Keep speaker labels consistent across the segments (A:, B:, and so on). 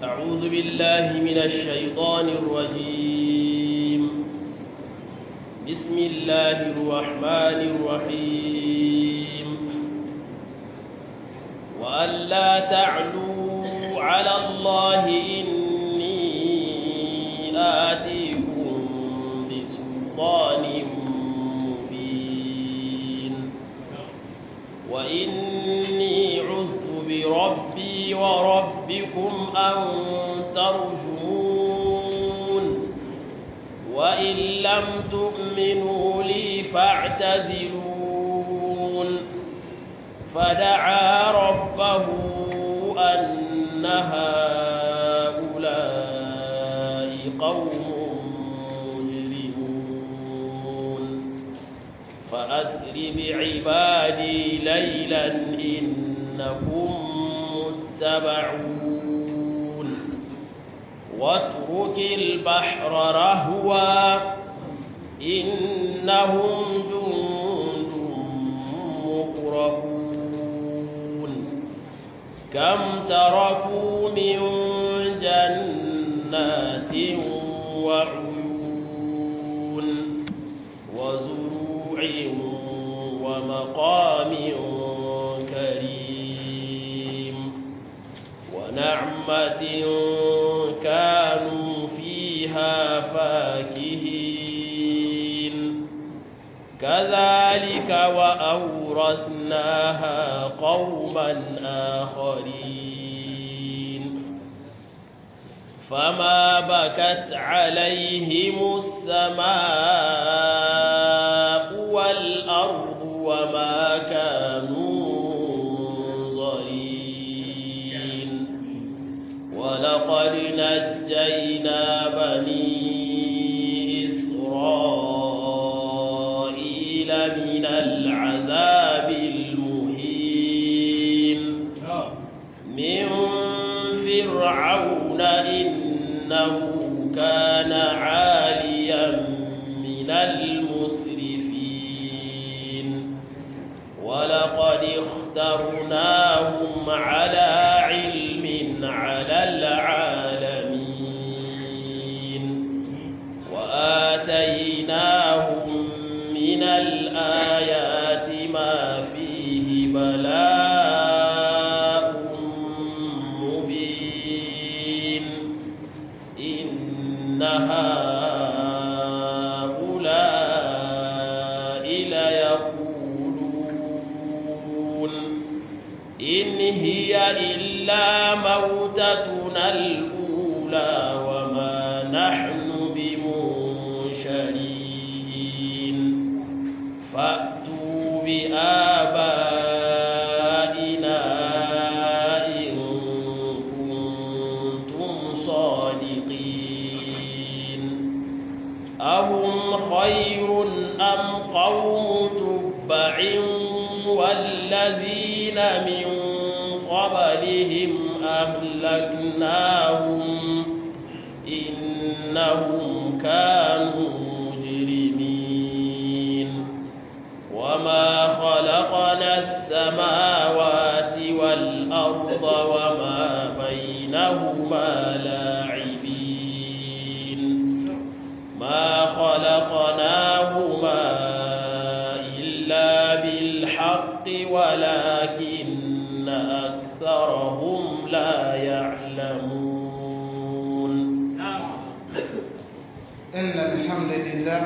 A: أعوذ بالله من الشيطان الرجيم بسم الله الرحمن الرحيم وألا تعلوا على الله إني آتيكم بسلطان مبين وإني عذت بربي وربكم أن ترجمون وإن لم تؤمنوا لي فاعتزلون فدعا ربه أن هؤلاء قوم مجرمون فأسر بعبادي ليلا إنكم متبعون واترك البحر رهوا إنهم جند مقربون كم تركوا من جنات وعيون وزروع ومقام كريم ونعمة كانوا فيها فاكهين كذلك وأورثناها قوما آخرين فما بكت عليهم السماء والأرض وما كانوا منظرين ولقد نجينا بني إسرائيل من العذاب المهين من فرعون إنه كان عاليا من المسرفين ولقد اخترناهم على علم على العالمين وآتيناهم من الآيات ما فيه بلاء مبين إن هؤلاء ليقولون إن هي إلا موتتنا الأولى وما نحن بمنشرين فأتوا بآبائنا إن كنتم صادقين أهم خير أم قوم تبع والذين من قبلهم أهلكناهم إنهم كانوا مجرمين وما خلقنا السماوات والأرض وما بينهما لاعبين ما خلقناهما إلا بالحق ولكن أكثرهم لا يعلمون
B: إن الحمد لله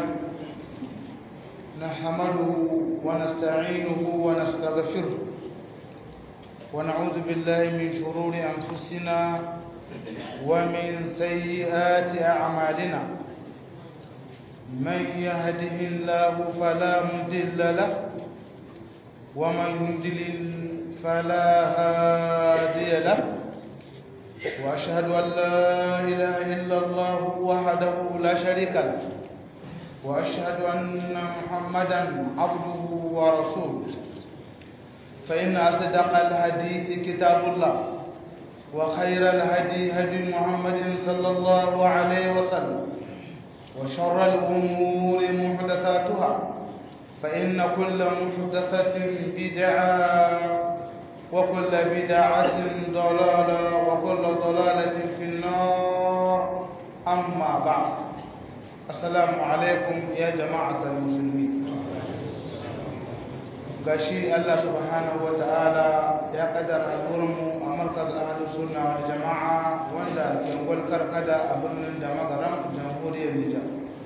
B: نحمده ونستعينه ونستغفره ونعوذ بالله من شرور أنفسنا ومن سيئات أعمالنا من يهده الله فلا مضل له ومن يضلل فلا هادي له وأشهد أن لا إله إلا الله وحده لا شريك له وأشهد أن محمدا عبده ورسوله فإن أصدق الحديث كتاب الله وخير الهدي هدي محمد صلى الله عليه وسلم وشر الأمور محدثاتها فإن كل محدثة بدعة وكل بدعة ضلالة وكل ضلالة في أما بعد السلام عليكم يا جماعة المسلمين gashi Allah subhanahu wa ta'ala ya kaddara al'urinmu a markaz ahlus sunna wal jama'a wanda ke gwalkar kada a birnin da magaram jamhuriyar Nijar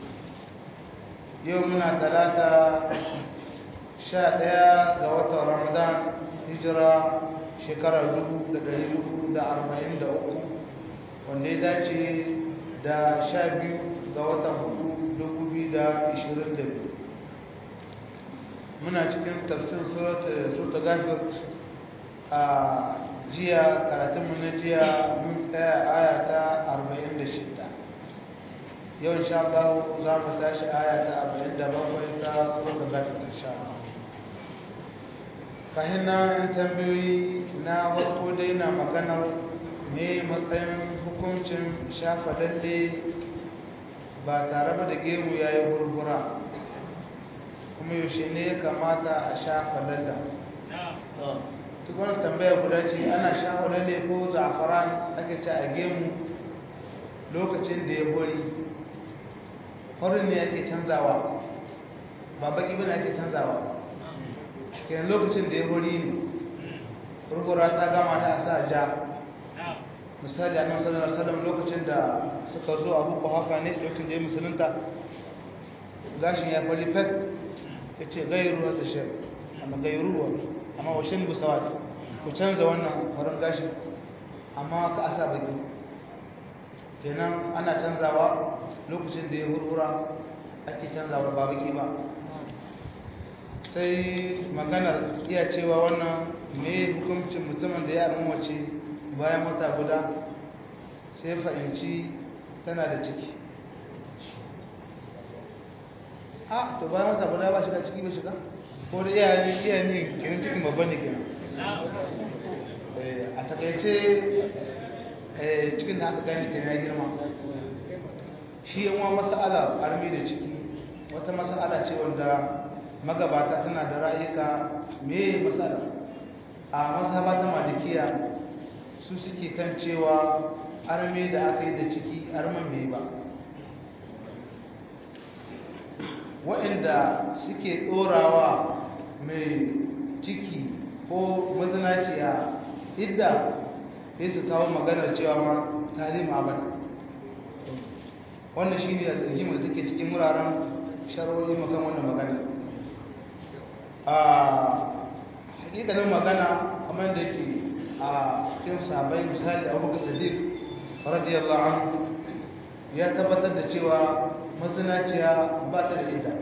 B: yau muna talata sha ɗaya ga watan Ramadan hijira shekarar dubu da ɗari hudu da arba'in da uku wanda ya dace da sha biyu ga watan hudu dubu biyu da ishirin da biyu muna cikin tafsir surta gafir a jiya karatunmu na jiya mun tsaya aya ta 46 yau insha Allah za mu tashi aya ta 47 ta surta gafir insha Allah kahin na tambayoyi na farko dai na maganar me matsayin hukuncin shafa lalle ba tare da gemu yayi hurhura kuma yaushe ne ya kamata a shafa lalla duk wani tambaya guda ce ana shafa lalle ko za'afaran ake ce a gemu lokacin da ya hori horin ne ake canzawa ba baki bane ake canzawa kenan lokacin da ya hori ne rukura ta gama ta sa ja misali a nan sallallahu alaihi lokacin da suka zo abu ko haka ne lokacin da ya musulunta gashin ya fari fet ya ce gairu wata shi amma gairu wa amma washin busawa ku canza wannan farin gashi amma ka asa baki kenan ana canzawa lokacin da ya hurhura ake canzawa ba baki ba sai maganar iya cewa wannan me hukuncin mutumin da ya mace bayan wata guda sai fahimci tana da ciki a to bayan wata guda ba shiga ciki ba shiga ko da iya ne iya ne kirin cikin babban ne kenan a takaice cikin da aka gani kenan ya girma shi yawan mas'ala armi da ciki wata mas'ala ce wanda magabata tana da ra'ayika me mas'ala a mazhaba ta malikiya su suke kan cewa armi da aka yi da ciki arman bai ba waɗanda suke ɗorawa mai ciki ko mazinaciya idda sai su kawo maganar cewa ma talim abada wannan shi ne da rigimar da take cikin wuraren sharwoyi makan wannan magana a hakikalin magana kamar da ke a cikin sabai misali abu ga sadiq radiyallahu anhu ya tabbatar da cewa mazinaciya ba ta da idda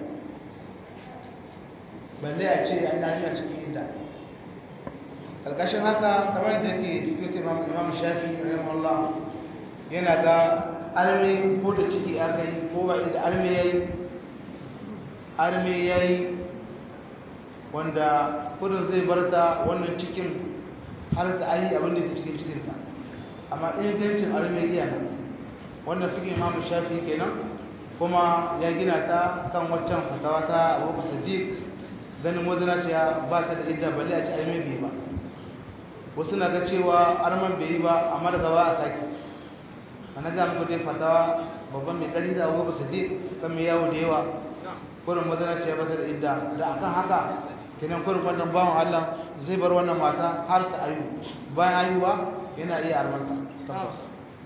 B: balle a ce an dami a cikin idda ƙarƙashin haka kamar da ke cikin imam shafi rahimahullah yana ga arme ko da ciki aka yi ko ba inda arme ya yi arme ya yi wanda kudin zai bar ta wannan cikin har ta ayi abin da ke cikin cikinta amma ingancin arme iya nan wannan fikin imam shafi kenan kuma ya gina ta kan waccan fatawa ta abu sadiq ganin wazina ce ba ta da idda balle a ci arme bai ba wasu na ga cewa arman bai yi ba amma daga ba a sake ana ga muku dai fatawa babban mai kari da abu sadiq kan mai yawo da yawa kurin wazina ce ba ta da idda da akan haka kenan kurin wannan bawan Allah zai bar wannan mata har ta ayu bayan ayuwa yana iya armanta tabbas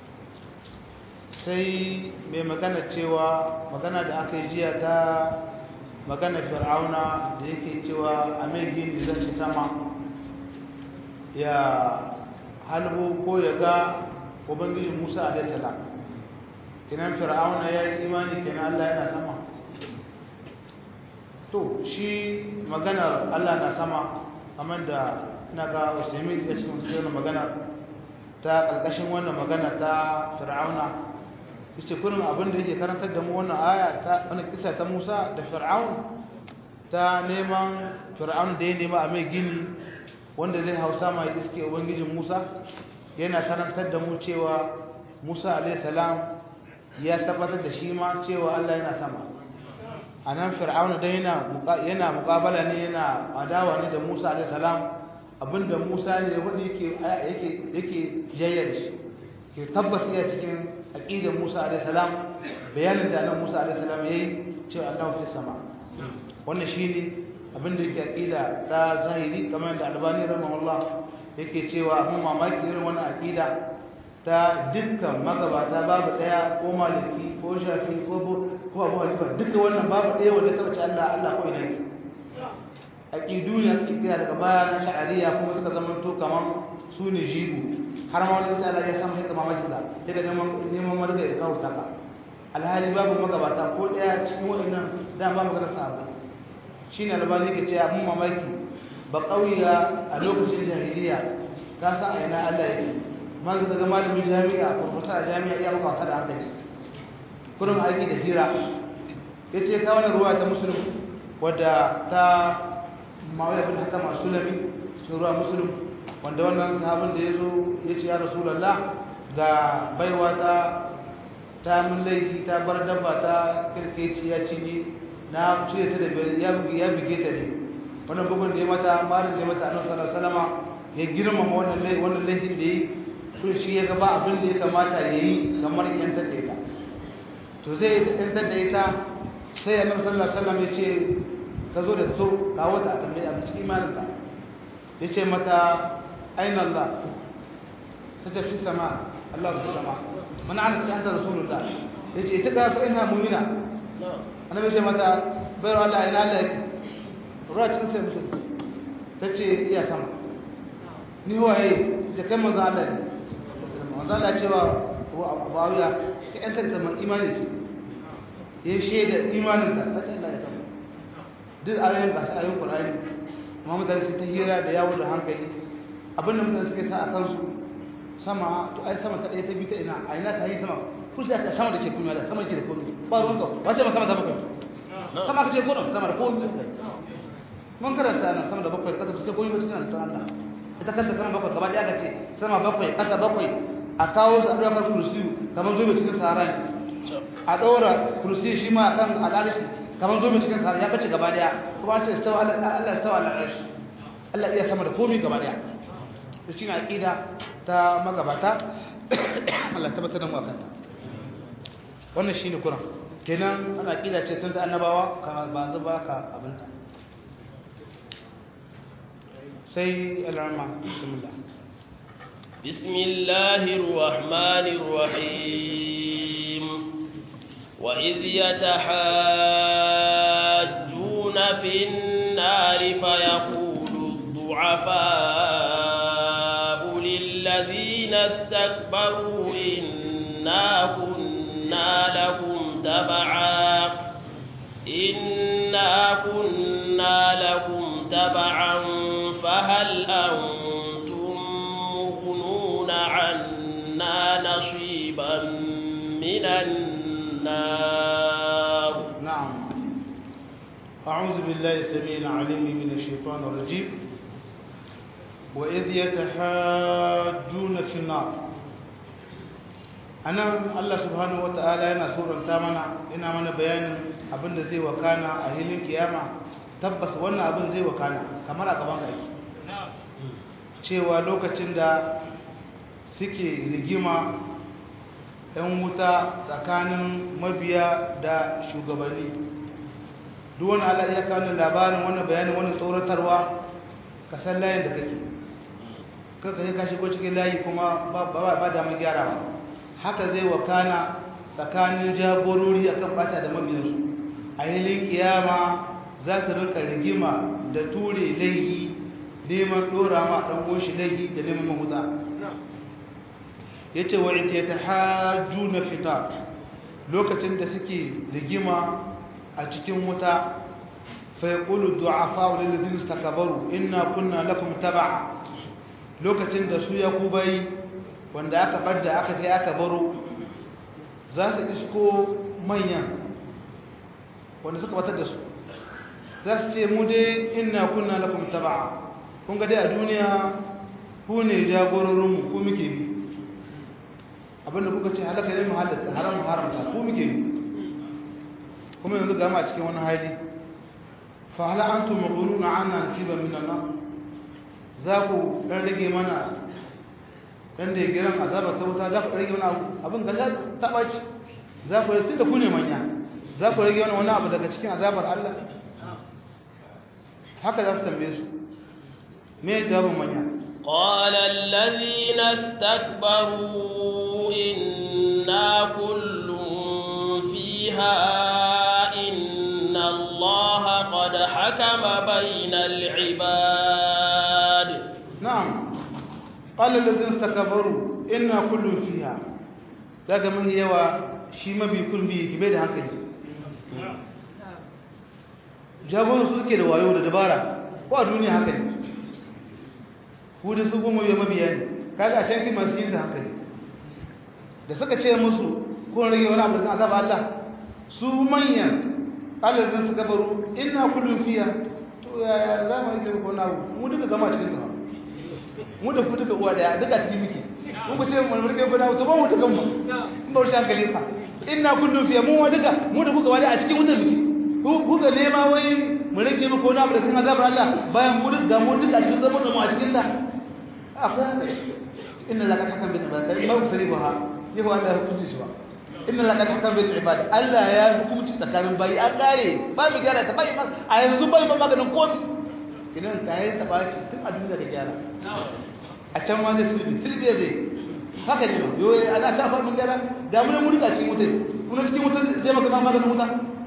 B: sai mai magana cewa magana da aka yi jiya ta magana fir'auna da yake cewa a mai gini zan ci sama ya halbo ko ya ga ubangijin musa alaihi salam kenan fir'auna ya yi imani kenan allah yana sama to shi maganar allah na sama kamar da na ga usaimin da cikin cikin magana ta ƙarƙashin wannan magana ta fir'auna yace kullum abin da yake karantar da mu wannan aya ta wannan kisa ta Musa da Fir'aun ta neman Fir'aun da ya nema a mai gini wanda zai hausa mai iske ubangijin Musa yana karantar da mu cewa Musa alayhi salam ya tabbatar da shi ma cewa Allah yana sama anan Fir'aun da yana yana muqabala ne yana adawa ne da Musa alayhi salam abinda Musa ne wanda yake yake yake jayyar shi ke tabbas iya cikin aqidar Musa alaihi salam bayanin da nan Musa alaihi salam yayi cewa Allah fi sama wannan shine abin da yake aqida ta zahiri kamar da Albani rahimahullah yake cewa mun mamaki irin wannan aqida ta dukkan magabata babu daya ko maliki ko shafi ko ko Abu Hanifa duka wannan babu daya wanda ta bace Allah Allah ko ina yake aqidu ne ake kira daga baya na sha'ariya kuma suka zama to kaman su ne jigo har ma wani sai Allah ya samu hikima mamaki da daga neman neman marga ya kawo taka alhali babu magabata ko daya cikin waɗannan da ba magana sahabbai shine albani yake cewa mun mamaki ba kauya a lokacin jahiliya ka san a ina Allah yake man ka ga malamin jami'a professor a jami'a iya maka wasa da hankali kurin aiki da hira yace ka wannan ruwa ta musulmi wadda ta mawaya bin hakama sulami cikin ruwa musulmi wanda wannan sahabin da ya zo ya ce ya rasulallah ga baiwa ta ta mun laifi ta bar dabba ta kirkeci ya cinye na cire ta da biyar ya bige ta ne wannan bugun da ya mata marin da ya mata annabi sallallahu alaihi wasallam ya girmama wannan laifi wannan laifin da yi to shi ya ga ba abin da ya kamata ya yi kamar yantar da ita to zai yantar da ita sai annabi sallallahu alaihi wasallam ya ce ka zo da so kawo ta a tambaye a cikin imaninka ya ce mata أين الله تجد في السماء الله في السماء من عرفت أنت رسول الله يجي تقى فإنها مؤمنة أنا بيجي متى بيرو الله إن الله راج تنسى مسلم تجي يا سما ni huwa yi jakan manzo Allah ne manzo Allah cewa bawiya ka yantar da mai imani ce yayin shaida imanin ta ta Allah ya sama duk ayoyin ba su ayoyin Qur'ani amma mutane su ta hira da yawo da hankali abin da mutane suke sa a kansu sama to ai sama ta ɗaya ta biyu ta ina a ina ta yi sama kun da sama da ke kunya da sama ke da komai ba ruwan ka wace ma sama ta bakwai sama ka ce gudun sama da komai mun karanta na sama da bakwai kasa su ce komai ba cikin halittar Allah ita kanta sama bakwai gaba ɗaya ka ce sama bakwai kasa bakwai a kawo su a ɗaukar kursiyu kamar zobe cikin sahara a ɗaura kursiyu shi ma kan al'arishi kamar zobe cikin sahara ya bace gaba ɗaya kuma an ce Allah ya stawa al'arishi Allah iya sama da komai gaba ɗaya da shi na aƙida ta magabata Allah tabbatar da mu akan ta wannan shine kuran kenan ana aƙida ce tun ta annabawa ka ba zuba ka abinta sai alarma bismillah
A: bismillahir rahmanir rahim wa idh yatahajjuna fin nari fayaqulu ad-du'afa الذين استكبروا إنا كنا لكم تبعا إنا كنا لكم تبعا فهل أنتم مغنون عنا نصيبا من النار
B: نعم أعوذ بالله السميع العليم من الشيطان الرجيم وإذ يتحاجون في النار anan Allah subhanahu wataala yana suranta mana ina mana bayanin abin da zai wakana a hilin kiyama tabbas wannan abin zai wakana kamar a gaban kai cewa lokacin da suke rigima ɗan wuta tsakanin mabiya da shugabanni duk wani Allah ya kawo labarin wannan bayanin wannan tsoratarwa ka san layin da kake kanka sai ka shigo cikin layi kuma ba ba da mun gyara ba haka zai wakana tsakanin jagorori akan bata da mabiyansu a hilin kiyama za ta rinka rigima da ture laihi neman dora ma dan goshi laihi da neman mahuta yace wa ita tahajjuna fita lokacin da suke rigima a cikin wuta fa yaqulu du'afa lil ladina istakbaru inna kunna lakum tab'a lokacin da su yakubai wanda aka badda aka sai aka baro za su isko manyan wanda suka batar da su za su ce mu dai inna kunna lakum tab'a kun ga dai a duniya ku ne jagororinmu ku muke bi abinda kuka ce halaka ne mu halatta haram mu haramta ku muke bi kuma yanzu gama a cikin wani hali fa hal antum muquluna anna nasiban min an za ku dan rage mana dan da ya giran azabar ta wuta za ku rage wani abu abin ga ta ɓaci za ku rage tunda ku ne manya za ku rage wani wani abu daga cikin azabar Allah haka za su tambaye su me jawabin manya
A: قال الذين استكبروا إنا كل فيها إن الله قد حكم بين العباد
B: نعم قال الذين استكبروا إنا كل فيها daga mahi yawa shi mabi kun bi ki bai da hankali jagoran su suke da wayo da dabara ko a duniya haka ne ku da su goma ya mabiya ne kaga a can masu yin da hankali da suka ce musu ko rage wani abu da kan azaba Allah su manyan Allah zan suka baro ina kullum fiya to ya za mu rike ko na mu duka gama cikin ta mu da ku duka uwa daya duka cikin miki mu ku ce mu rike ko na to ba mu duka mu in ba shi hankali fa ina kullum fiya mu duka mu da kuka wada a cikin wutar miki ku ga nema wai mu rike mu ko na abu da kan azabar Allah bayan mu duka mu duka cikin zama da mu a cikin ta akwai haka inna laka hakan bin ibada ba ku sani ba ha yi ba Allah hukunci shi ba inna laka hakan bin ibada Allah ya hukunci tsakanin bayi a kare ba mu gyara ta bai a yanzu bai ma maganin komai kinan ta yi ta baci tun a duniya da gyara a can ma da silbi silbi zai haka ne yo ana ta fara mun gyara da mun mun rika cikin wutar mun cikin wutar zai maka maganin wuta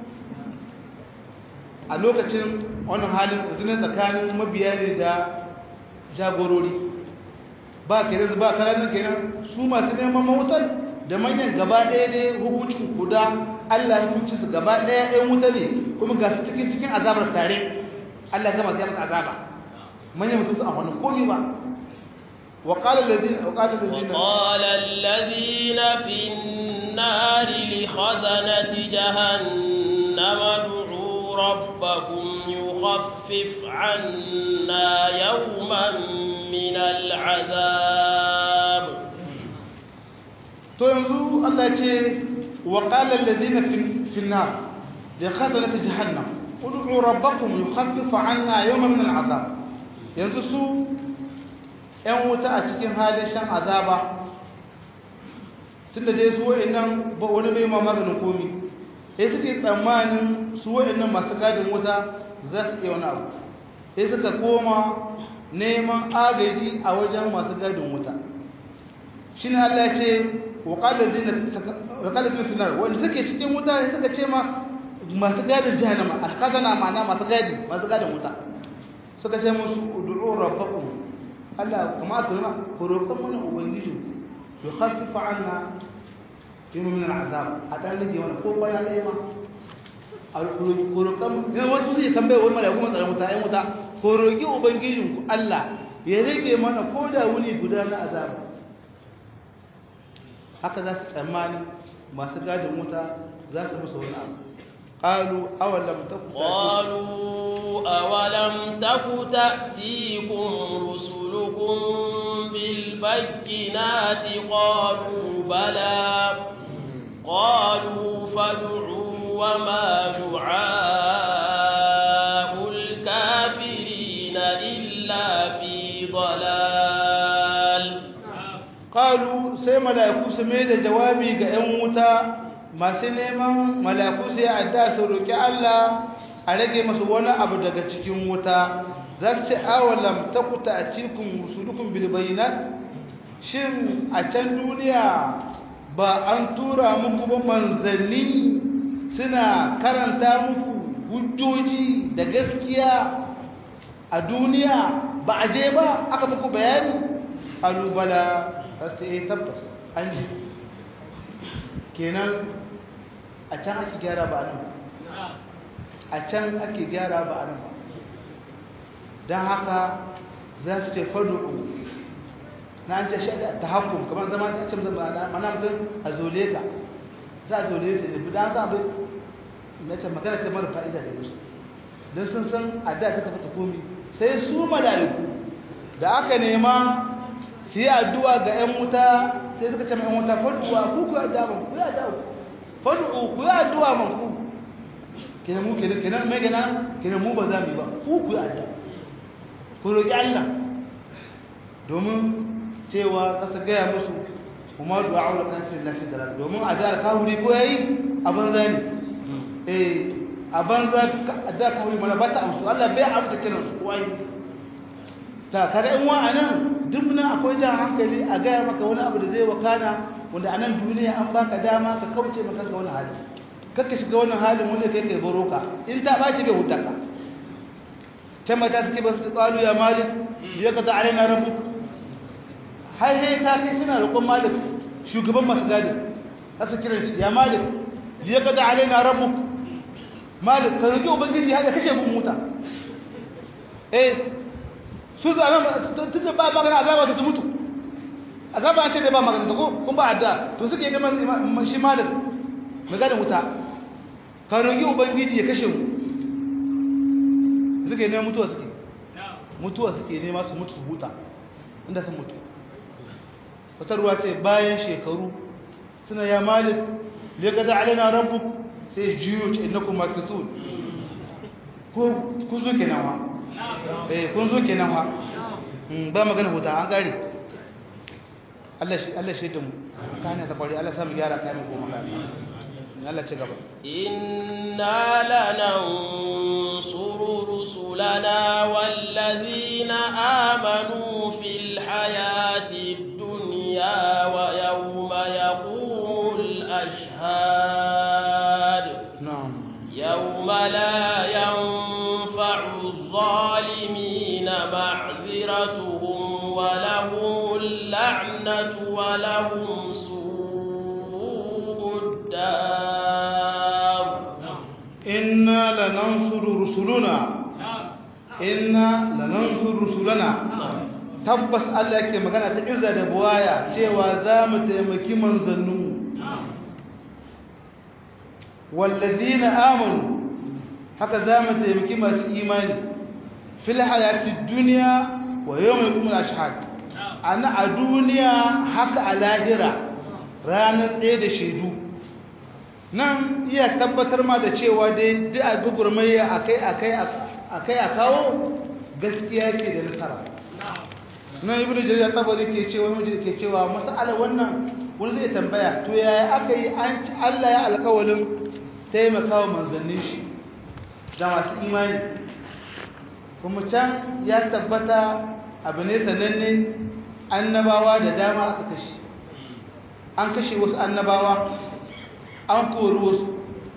B: a lokacin wannan halin zinin tsakanin mabiya ne da jagorori ba kenan ba kalan kenan su masu neman mawutar da manyan gaba ɗaya ne hukuncin guda Allah ya hukunci su gaba ɗaya ɗayan wuta ne kuma ga su cikin cikin azabar tare Allah ya gama sai masa azaba manyan musu a wani komi ba وقال الذين وقال الذين
A: وقال الذين في النار لخزنة جهنم ادعوا ربكم يخفف عنا يوما من العذاب
B: to yanzu Allah ce wa qala alladhina fi an-nar li khazanat jahannam ud'u rabbakum yukhaffif 'anna yawman min al-'adab yanzu su ƴan wuta a cikin halin shan azaba tunda dai su wa'annan ba wani bai ma maganin komi sai suke tsammanin su wa'annan masu gadin wuta za su iya wani abu sai suka koma neman agaji a wajen masu gadin wuta shi ne Allah ce waƙalar dina finar wanda suke cikin wuta ne suka ce ma masu gadin jihannama alkazana ma'ana masu gadi masu gadin wuta suka ce musu udu'u rabbakum Allah kuma aka nuna ku roƙon mana ubangiji ya khaffifa anna fi min al'azab a dan rage wani ko bana ɗaya ma a roƙon ne wasu zai tambaye wani malaiku mun tsaron wuta ai wuta ko roƙi ubangijinku Allah ya rage mana ko da wuni guda na azaba haka za su tsammani masu gadin wuta za su musu wani abu قالوا أولم تك
A: قالوا أولم تك تأتيكم رسلكم بالبينات قالوا بلى قالوا فادعوا وما دعاء الكافرين إلا في ضلال
B: qalu sai mala'iku su mai da jawabi ga 'yan wuta masu neman mala'iku sai adda su roki Allah a rage masu wani abu daga cikin wuta za su ce awalam takuta a cikin rusulukum bil bayyinat shin a can duniya ba an tura muku ba manzanni suna karanta muku hujjoji da gaskiya a duniya ba a je ba aka muku bayani alubala sai ya tabbas an ji kenan a can ake gyara ba nan a can ake gyara ba nan ba don haka za su ce fadu'u na an ce shi ta hakun kamar zama ta ce mana mutum a zole ka za a zole su ne budan za a bai na ce magana ta mara fa'ida da musu don sun san a da ta tafi ta komi sai su mala'iku da aka nema su yi addu'a ga ‘yan wuta sai suka ce ‘yan wuta faduwa ku ku addu'a man ku yi addu'a fadu'u ku yi addu'a man ku kenan mu kenan kenan mai gana kenan mu ba za mu yi ba ku ku yi addu'a ku roƙi Allah domin cewa kasa gaya musu kuma du'a ul kafir la fi dalal domin a da kawuri ko yayi a banza ne eh a banza da kawuri mana ba ta amsu Allah bai amsa kiran su ko ai ta kada in wa anan duk nan akwai jan hankali a gaya maka wani abu da zai wakana wanda anan duniya an baka dama ka kauce maka ga wani hali kakka shiga wannan halin wanda kai kai baro ka in ta baci bai huta ka can mata suke ba su qalu ya malik ya kaza alaina rabbuk har sai ta kai suna roƙon malik shugaban masu gadi aka kiran shi ya malik ya kaza alaina rabbuk malik ka roƙi ubangiji har ya kashe mun muta eh su zama tunda ba magana azaba ta mutu azaba an ce da ba magana ko kun ba adda to suke neman shi malik maganin wuta ka roƙi ubangiji ya kashe mu suke neman mutuwa suke mutuwa suke nema su mutu su huta inda sun mutu wata ruwa ce bayan shekaru suna ya malik lagada alina rabbuk sai jiyo ce innakum makithun ko kun zo kenan wa eh kun zo kenan wa ba magana huta an gare Allah shi Allah shi da mu kana ta kwari Allah samu gyara kai mu goma Allah ci gaba
A: inna lanansuru rusulana wallazina amanu fil hayati dunya wa yawma yaqumul ashhad
B: na'am
A: yawma la yanfa'u adh-dhalimina ma'dhiratuhum wa lahumul la'natu wa lahum su'ud dar
B: inna lanansuru rusuluna inna lanansuru rusulana tabbas Allah yake magana ta izza da buwaya cewa za mu taimaki manzannu wallazina amanu haka za mu taimaki masu imani fil hayati dunya wa yawmil qiyamah ashhad ana a duniya haka a lahira ranar tsaye da shaidu nan iya tabbatar ma da cewa dai duk a gugurmaya akai akai akai a kawo gaskiya ke da nasara nan ibnu jarir tabari ke cewa mu ke cewa mas'ala wannan wani zai tambaya to yaya aka yi an Allah ya alƙawalin taimakawa manzannin shi da masu imani kuma can ya tabbata abu ne sananne annabawa da dama aka kashe an kashe wasu annabawa an kori wasu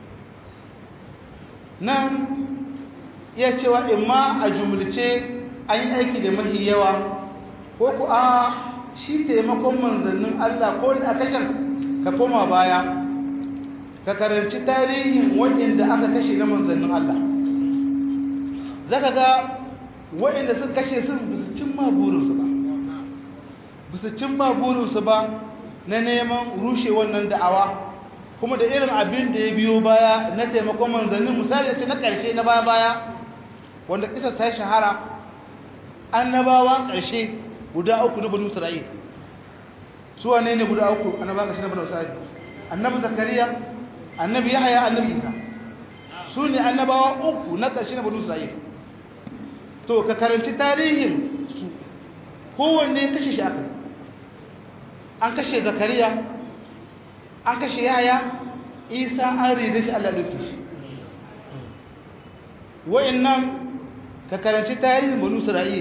B: nan iya cewa imma a jumulce an yi aiki da mahi yawa ko ku a shi taimakon manzannin Allah ko da kashen ka koma baya ka karanci tarihin waɗanda aka kashe na manzannin Allah zaka ga waɗanda suka kashe sun bisu cimma burinsu ba bisu cimma burinsu ba na neman rushe wannan da'awa kuma da irin abin da ya biyo baya na taimakon manzannin misali ce na ƙarshe na baya baya wanda kisa ta shahara annabawa ƙarshe guda uku na banu isra'il su wane ne guda uku annabawa ƙarshe na banu isra'il annabi zakariya annabi yahaya annabi isa su ne annabawa uku na ƙarshe na banu isra'il to ka karanci tarihin su kowanne kashe shi aka an kashe zakariya an kashe yaya isa an rida shi allah ɗauke shi wa'annan ka karanci tarihin banu isra'il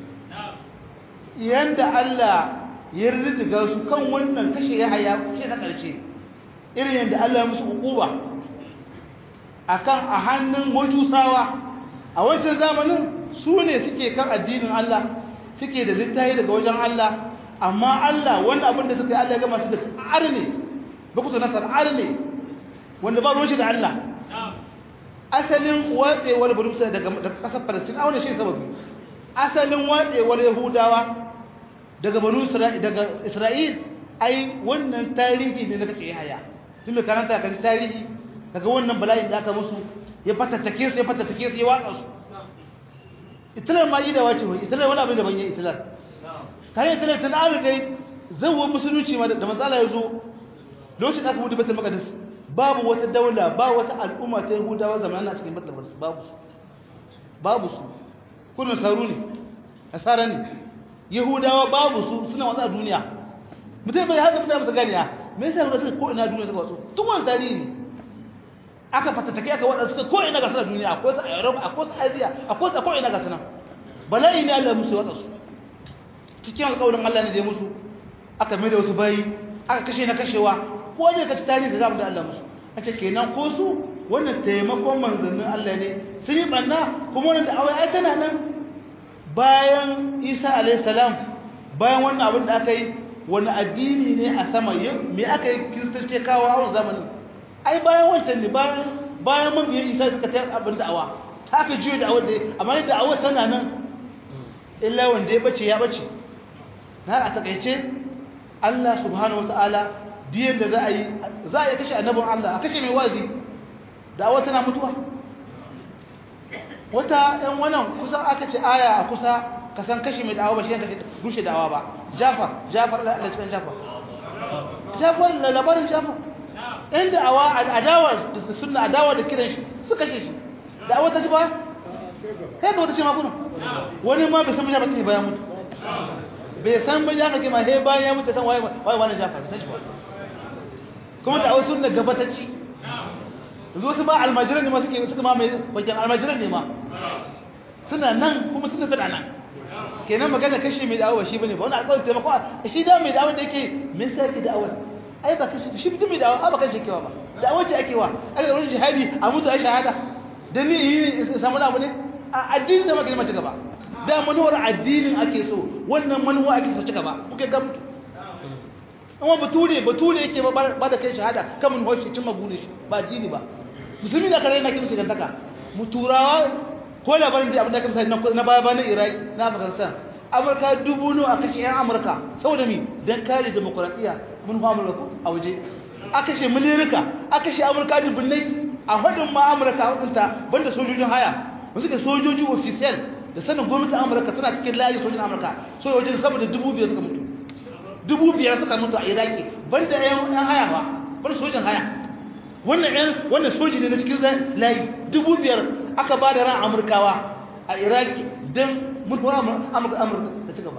B: yanda allah ya riddiga su kan wannan kashe yaya kuke na ƙarshe irin yadda allah ya musu hukuba akan a hannun majusawa a wancan zamanin su ne suke kan addinin allah suke da littafi daga wajen allah amma allah wani abin da suka yi allah ya gama su da arne ba ku nasar arne wanda ba ruwan shi da allah asalin watsewar burusa daga ƙasar palestina a wani shi sababi asalin watsewar yahudawa daga banu daga isra'il ai wannan tarihi ne na kace haya tun mai karanta kan tarihi daga wannan bala'in da aka musu ya fatattake su ya fatattake su ya watsa su itilar ma yi da wace wai itilar wani abin da ban yi itilar kayan itilar tana an dai zawon musulunci ma da matsala ya zo lokacin da aka mutu batul maqdis babu wata daula ba wata al'umma ta yahudawa zamanin a cikin batul maqdis babu su babu su kullun saru ne asara ne
C: yahudawa babu su suna watsa duniya mutum bai haka mutane su ganiya me yasa yahudawa suka ko ina duniya suka watsu tun wani tarihi ne aka fatattake aka waɗanda suka ko ina ga suna duniya akwai su a europe akwai su asia akwai su a ko ina ga suna bala'i ne allah musu watsa su cikin alƙawarin allah ne da ya musu aka mai da wasu bayi aka kashe na kashewa ko ne ka ci tarihi da zamu da allah musu a ce kenan ko su wannan taimakon manzannin allah ne sun yi ɓanna kuma wannan da awai ai tana nan bayan isa alaihissalam bayan wannan abin da aka yi wani addini ne a sama me aka yi kiristanci kawo a wani zamani ai bayan wancan ne bayan mabiyan isa suka ta abin da'awa ta aka juyo da'awa da amma ne da'awa tana nan illa wanda ya bace ya bace na a takaice allah subhanahu wa ta'ala diyan da za a yi za a yi kashe annabin allah a kashe mai wazi da'awa tana mutuwa wata ɗan wannan kusan aka ce aya a kusa ka san kashi mai da'awa ba shi yanka rushe da'awa ba jafar jafar da cikin jafar jafar da labarin jafar ɗan da'awa adawa da suna adawa da kiran shi su kashe shi da'awa ta ci ba kai ka wata ce makonu wani ma bai san jafar ta bayan mutu bai san ba jafar ke ma he bayan ya mutu san waye wani jafar ta ci ba kuma da'awa suna gaba ta ci yanzu wasu ba almajiran ne ma suke suka ma mai wajen almajiran ne ma suna nan kuma suna tana nan kenan magana kashe mai da'awa shi bane ba wani alƙawarin taimako a shi da mai da'awa da yake me yasa yake da'awa ai ba kashe shi mutum mai da'awa ba kashe kewa ba da'awa ce ake wa aka ga wurin jihadi a mutu a shahada dan ni yi samu abu ne a addinin da maka mace gaba da manuwar addinin ake so wannan manuwa ake so ci gaba kuke ga mutu amma bature bature yake ba da kai shahada kan mun hoshi cin magune shi ba addini ba musulmi da kare na kin su gantaka mu turawa ko labarin da abin da kamsa na baya bayan iraki na afghanistan amurka dubu no a kashe yan amurka saboda mi don kare demokuraɗiyya mun fa amurka ko a waje a kashe milirika a kashe amurka dubbinai a hudun ma amurka hudunta banda sojojin haya wasu ke sojoji ofisiyal da sanin gwamnatin amurka suna cikin layi sojojin amurka sojojin saboda dubu biyar suka mutu dubu biyar suka mutu a iraki banda yan haya ba banda sojin haya wannan yan wannan soji ne na cikin layi dubu biyar aka ba da ran amurkawa a iraki don mutuwar amurka amurka da cigaba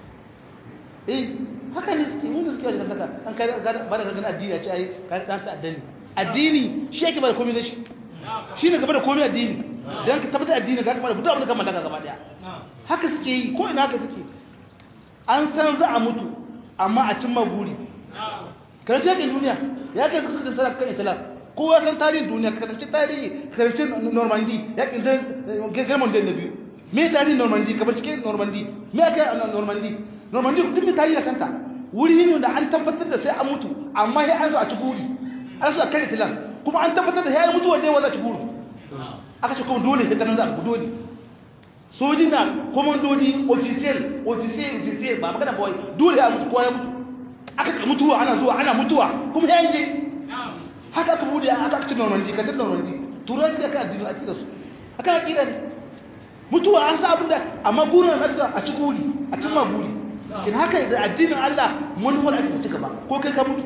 C: eh haka ne suke mun suke wajen saka an kai ba da ganin addini a ce ai kai dan sa addini addini shi yake ba da komai da shi shi ne gaba da komai addini dan ka tabbata addini ka kamar duk abin da ka mallaka gaba daya haka suke yi ko ina haka suke an san za a mutu amma a cimma guri karanta yakin duniya ya kai kusa da sarar kan islam kowa san tarihin duniya karshe tarihi karshe normandy yakin da german da na biyu me tarihin normandy kamar cikin normandy me aka yi a normandy normandy duk da tarihi da kanta wuri ne da an tabbatar da sai an mutu amma sai an so a ci guri an so a kan islam kuma an tabbatar da sai an mutu wanda ya waza ci guri aka ce kuma dole sai kanan za a dole soji na komandoji official official official ba magana ba dole ya mutu kowa ya mutu aka ka mutuwa ana zuwa ana mutuwa kuma ya je haka aka bude aka aka ci normandi ka ci normandi turai sai aka addini akida su aka akida ne mutuwa an sa abinda amma burin na a ci guri a cin ma guri kin haka da addinin Allah mun wani aka ci gaba ko kai ka mutu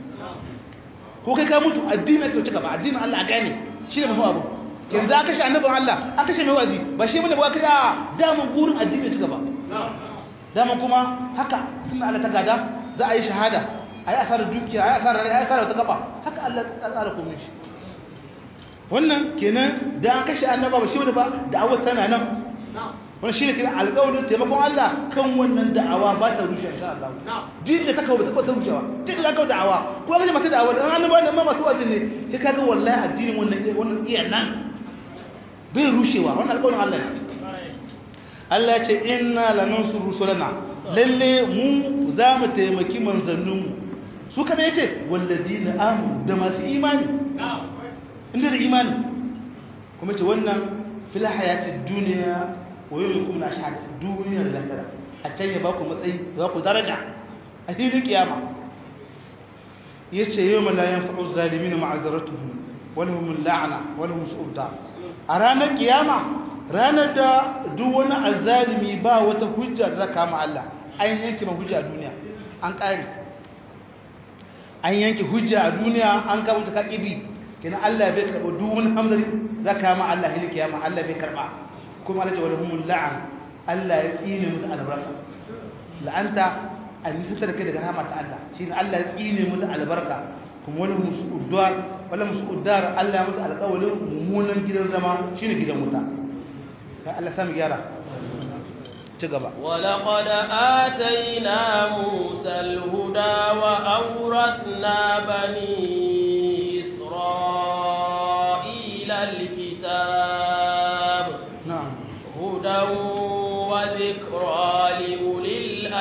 C: ko kai ka mutu addinin aka ci gaba addinin Allah a gane shi ne mafi abu yanzu aka shi annabin Allah aka shi mai wazi ba shi bane ba ka da damun burin addinin ci gaba damun kuma haka sunna Allah ta gada za a yi shahada a yi asarar dukiya a yi asarar rai a yi asarar wata gaba haka Allah ya tsara komai shi wannan kenan da an kashe annaba ba shi wani ba da'awar tana nan wani shi ne kira alƙawarin taimakon Allah kan wannan da'awa ba ta rushe insha Allah din da ta kawo ta ta rushewa duk da kawo da'awa ko ga masu da'awa dan annaba nan ma masu wajin ne sai kaga wallahi addinin wannan wannan iya nan bai rushewa wannan alƙawarin Allah ne Allah ya ce inna lanansuru rusulana lalle mu za mu taimaki manzanninmu su kada ya ce wallazi na amu da masu imani inda da imani kuma ce wannan fila hayatun duniya wa yau kuma na shaɗa duniya da lahira a can ya ba ku matsayi ba ku daraja a filin kiyama ya ce yau malayan fa'uz zalimi na ma'azaratuhu wani hun la'ana wani hun su'udda a ranar kiyama ranar da duk wani azalimi ba wata hujja da za kama Allah an yanke ma hujja a duniya an ƙare an yanke hujja a duniya an kama ta kaƙibi kina Allah bai karɓa duk wani hamzari za ka ma Allah hili kiyama Allah bai karɓa kuma Allah ce wani humul la'an Allah ya tsine musu albarka la'anta a nisantar kai daga rahama ta Allah shine Allah ya tsine musu albarka kuma wani musu uddar wala musu uddar Allah ya musu alƙawarin mummunan gidan zama shine gidan wuta kai Allah sami gyara ci gaba
A: ولقد آتينا موسى الهدى وأورثنا بني إسرائيل الكتاب
C: na'am
A: هدى وذكرى لأولي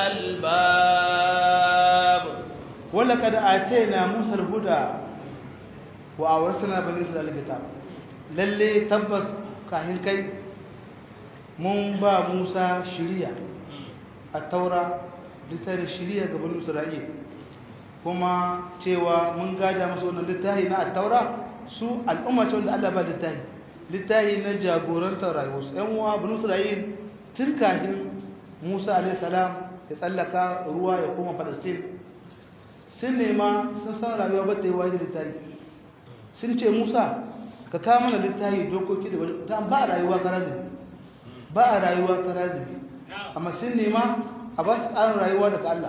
A: الألباب
C: ولقد آتينا موسى الهدى وأورثنا بني إسرائيل الكتاب lalle tabbas kahin kai mun ba Musa shiriya a taura littafin shiriya ga bani Isra'il kuma cewa mun gada musu wannan littafi na taura su al'umma ce wanda Allah ba littafi littafi na jagorantar rayuwarsu ‘yan uwa bani Isra'il tun kahin Musa alaihi salam ya tsallaka ruwa ya koma Palestine sun nema sun san rayuwa ba ta yi wajen littafi sun ce Musa ka kawo mana littafi dokoki da wani ta ba a rayuwa karazibi ba a rayuwa karazibi amma sun nema a ba su tsarin rayuwa daga Allah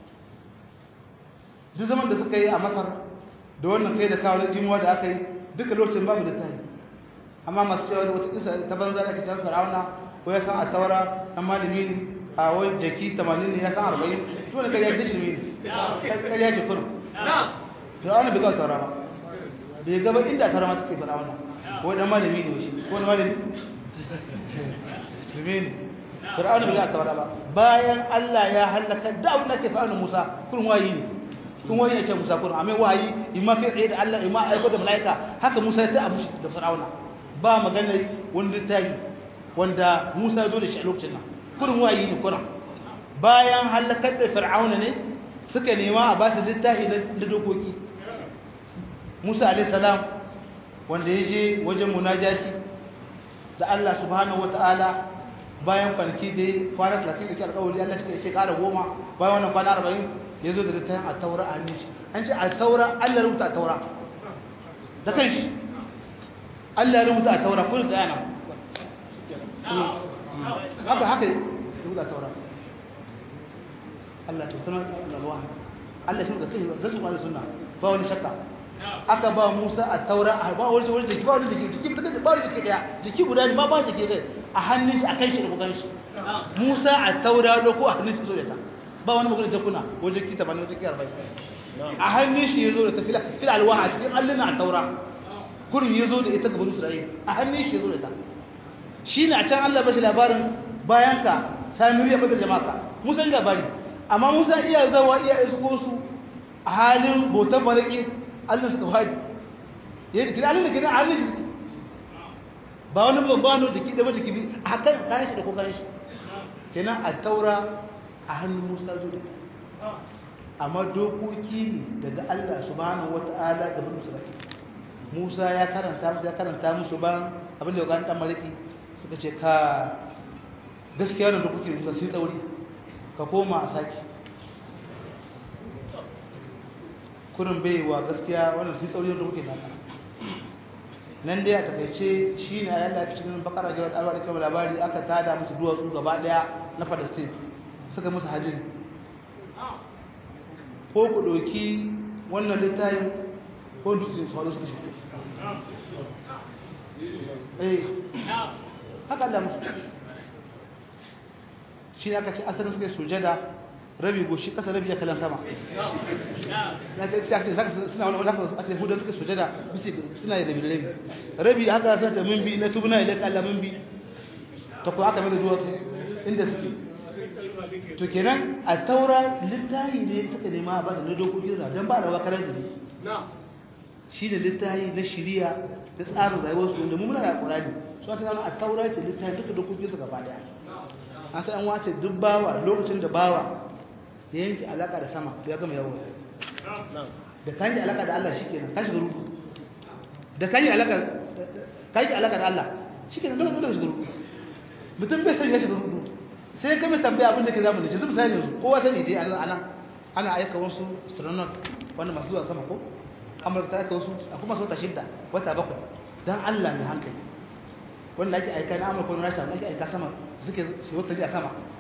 C: duk zaman da suka yi a masar da wannan kai da kawo na jimuwa da aka yi duka lokacin babu littafi amma masu cewa da wata kisa ta banza da ke can farauna ko ya san a taura na malami ne a wani jaki 80 ne ya san 40 to da kariya dishi ne kariya ce kurum farauna bai kawo taura ba bai gaba inda taura ma suke farauna ko dan malami ne shi ko na malami musulmi ne farauna bai kawo taura ba bayan Allah ya halaka da abin da ke fa'ana Musa kun wayi ne kun wayi ne ke Musa kun amma wayi imma kai tsaye da Allah imma aiko da malaika haka Musa ya ta amushi da farauna ba magana wanda ta yi wanda Musa ya zo da shi a lokacin nan kurin wayi ne kurin bayan halakar da fir'auna ne suka nema a ba su littafi na dokoki Musa alaihi salam wanda ya je wajen munajati da Allah subhanahu wataala bayan kwanaki da kwana 30 da ke alƙawari Allah suka ce ƙara goma bayan wannan kwana 40 ya zo da littafin a taura a hannun shi an ce a taura Allah rubuta a taura da kanshi Allah ya rubuta a taura kun da yana haka haka rubuta a taura Allah ta sanar da ruwa Allah shi da kai rasul Allah sunna ba wani shakka aka ba Musa a taura a ba wani wani jiki ba wani jiki jiki ba ba wani jiki daya jiki guda ne ma ba jiki daya a hannun shi a kai shi da bugan shi Musa a taura da ko a hannun shi so da ta ba wani magana jakuna ko jiki ta bane jiki 40 a hannun shi yazo da ta fila fila alwaha a cikin alluna a taura kurin yazo da ita gaban Isra'ila a hannun shi yazo da ta shine a can Allah bashi labarin bayan ka Samiri ya bada jama'a Musa ya labari amma Musa iya zawa iya isko su a halin botan baraki Allah suka fadi yayin kira Allah kira Allah shi ba wani babba no jiki da jiki bi a kan kan shi da kokarin shi kenan a taura a hannun Musa zuwa amma dokoki ne daga Allah subhanahu wata'ala ga bani Isra'ila Musa ya karanta musu ya karanta musu ban abin da ya kan dan maliki suka ce ka gaskiya da dokoki ne sai tsauri ka koma a saki kurin baiwa gaskiya wannan sai tsauri da dokoki naka nan dai a takaice shi ne a yadda cikin bakara jawar alwa da kamar labari aka tada musu duwatsu gaba daya na palestine suka musu hajjiri ko ku ɗauki wannan littafin ko dutsen sauran suka shi eh haka da musu shi ne aka ce asalin suka sujada rabi goshi ƙasa rabi ya kalan sama na ta ce zaka suna wani wani haka a ce hudun suka sujada bisi suna da rabi rabi rabi haka suna ta mimbi na tubuna idan kalla mimbi ta kuwa aka mai da duwatsu inda suke to kenan a taura littahi ne suka nema ba da dokokin na don ba da wakarar zubi shi da littahi na shiriya da tsarin rayuwarsu wanda mummuna da ƙorani su aka zama a taura ce littahi duka dokokin su gaba daya an san an wace duk bawa lokacin da bawa ya yanke alaka da sama to ya gama yawo da kan yi alaka da Allah shikenan ka shiga rubu da kan yi alaka ka yi alaka da Allah shikenan dole dole shiga rubu mutum bai san ya shiga rubu sai ka mai tambaya abin da ke zamu da shi misali yanzu kowa sani dai ana ana aika wasu astronaut wanda masu zuwa sama ko amurka ta aika wasu akwai masu wata shidda wata bakwai dan Allah mai hankali wanda ake aika na amurka wani rasha wanda ake aika sama suke su wata a sama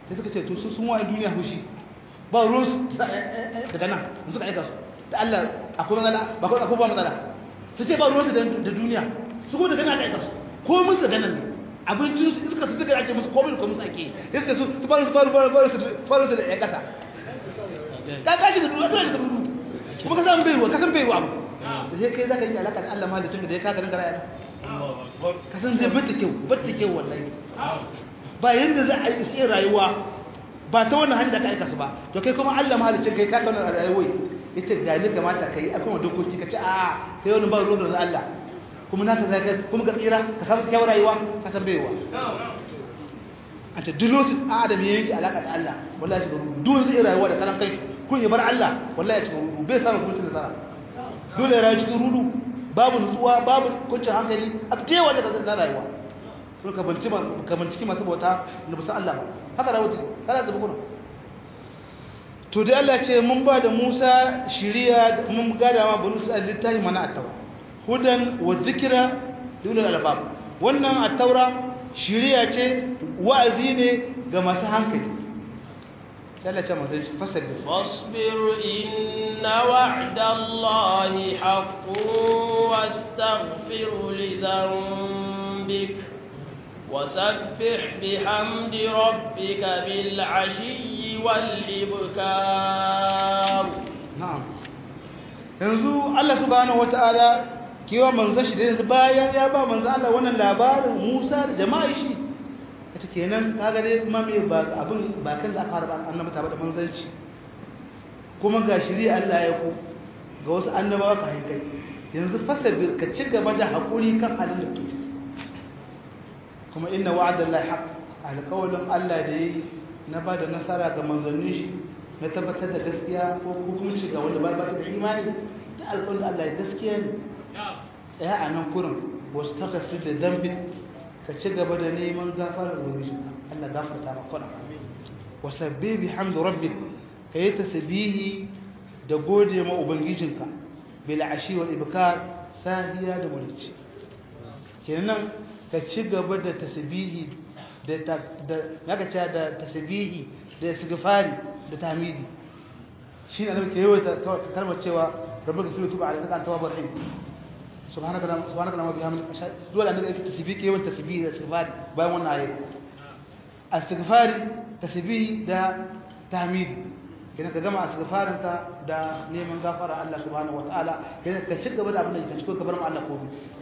C: sai suka ce to su sun wa'in duniya hushi ba ruwan su daga nan suka aika su da Allah akwai matsala ba akwai ba matsala su ce ba ruwan su da duniya su ko daga nan aka aika su ko mun su daga nan abincin su iska su duka ake musu komai ko musu ake sai su su faru faru faru faru su faru su da ya kasa ka kashi da duniya dole ka dudu kuma ka san bai ruwa ka san bai ruwa ba sai kai zaka yi alaka da Allah mahalicin da ya kaka dinka rayuwa ka san zai bata kyau bata kyau wallahi ba yanda za a yi sai rayuwa ba ta wannan hanyar da ka aika su ba to kai kuma Allah mahalicin kai ka kana rayuwa yace ga ni kamata kai akwai dokoki ka ce a kai wani ba ruwan da Allah kuma naka zaka kuma ka tsira ka samu kyau rayuwa ka san baiwa anta dulutin adam ya yanki alaka da Allah wallahi shi duk zai rayuwa da kalan kai kun ya bar Allah wallahi ya ci rudu bai samu kuncin nasara dole rayu cikin rudu babu nutsuwa babu kuncin hankali a tewa daga zan rayuwa to ka banci ka binciki masu bauta da bisa Allah ba haka rayuwa take kana da bukuna to dai Allah ce mun ba da Musa shiriya mun gada ma banu Isra'il littafi mana at-taura hudan wa zikra lil albab wannan at-taura shiriya ce wa'azi ne ga masu hankali sai Allah ce manzon fasabir
A: fasbir inna wa'da Allahi haqqun wastaghfir li dhanbik وسبح بحمد ربك بالعشي والإبكار
C: na'am yanzu Allah subhanahu wataala kewa manzon shi da yanzu bayan ya ba manzon Allah wannan labarin Musa da jama'a shi ita kenan kaga dai kuma me ba abin ba kan da aka fara ba annabi ta da manzanci kuma ga shiri Allah ya ku ga wasu annabawa ka kai yanzu fasabir ka ci gaba da hakuri kan halin da kake kuma inna wa'adallahi haqq alqawlin Allah da yi na ba da nasara ga manzannin shi na tabbatar da gaskiya ko hukunci ga wanda ba ta da imani da alƙawarin Allah ya gaskiya ne tsaya a nan kurin wasu takafir da zambin ka ci gaba da neman gafarar ubangijinka Allah gafarta maka kuna wasabbi bi hamdu rabbik ka yi tasbihi da gode ma ubangijinka bil ashi wal ibkar sahiya da mulki kenan ka ci gaba da tasbihi da da naka ce da tasbihi da istighfari da tahmidi shine annabi ke yawaita kalmar cewa rabbika fi tuba alayka anta tawwabur rahim subhanaka la subhanaka la bihamdika dole annabi yake tasbihi ke yawan tasbihi da istighfari bayan wannan ayat istighfari tasbihi da tahmidi kina ka gama istighfarin ka da neman gafara Allah subhanahu wataala kina ka ci gaba da abin da kake so ka bar mu Allah ko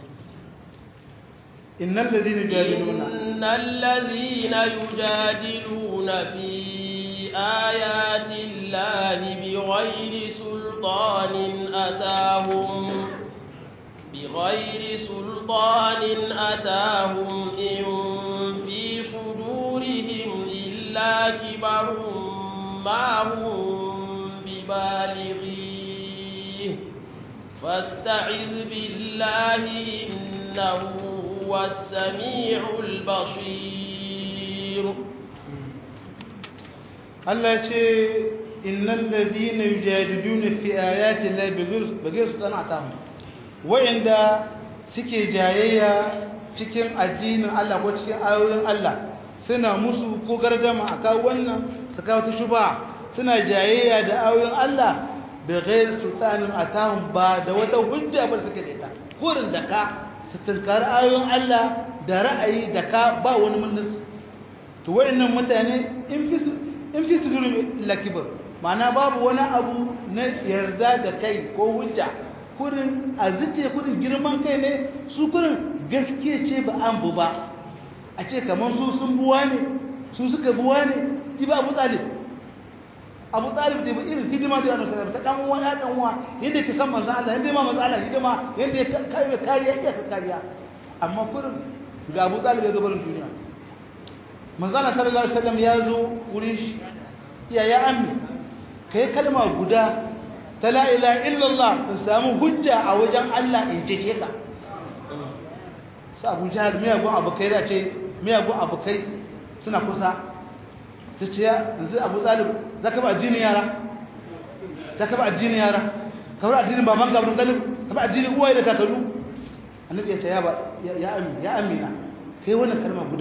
C: إن الذين يجادلون
A: إن الذين يجادلون في آيات الله بغير سلطان أتاهم بغير سلطان أتاهم إن في صدورهم إلا كبر ما هم ببالغيه فاستعذ بالله إنه هو السميع البصير
C: Allah ce innal ladina yujadiluna fi ayati llahi bighayri sultanatihim wa'inda suke jayayya cikin addinin Allah ko cikin ayoyin Allah suna musu ko gardama aka wannan su kawo ta shuba suna jayayya da ayoyin Allah bighayri sultanin atahum ba da wata hujja ba suke da ita kurin da ka su tunkari ayoyin Allah da ra'ayi da ka ba wani munnis to wa'annan mutane in fi in fi sudurin lakibar ma'ana babu wani abu na yarda da kai ko hujja kurin a zice kurin girman kai ne su kurin gaske ce ba an bu ba a ce kamar su sun buwa ne su suka buwa ne ki ba abu talib abu talib da ba irin hidima da yana sanar ta dan uwa ya dan uwa yadda ke san manzo Allah yadda ma manzo Allah hidima yadda ya kai kariya iya ka kariya amma kurin ga abu talib ya zo barin duniya manzana sallallahu alaihi wasallam ya zo wurin shi ya ya ammi kai kalma guda ta la ilaha illallah in samu hujja a wajen Allah in ce ka sai Abu Jahal miyagun abokai da ce miyagun abokai suna kusa su ce yanzu Abu Talib zaka ba addinin yara zaka ba addinin yara ka bar addinin baban gaban galib ka ba addinin uwaye da kakannu annabi ya ce ya ba ya ammi ya amina kai wannan kalma guda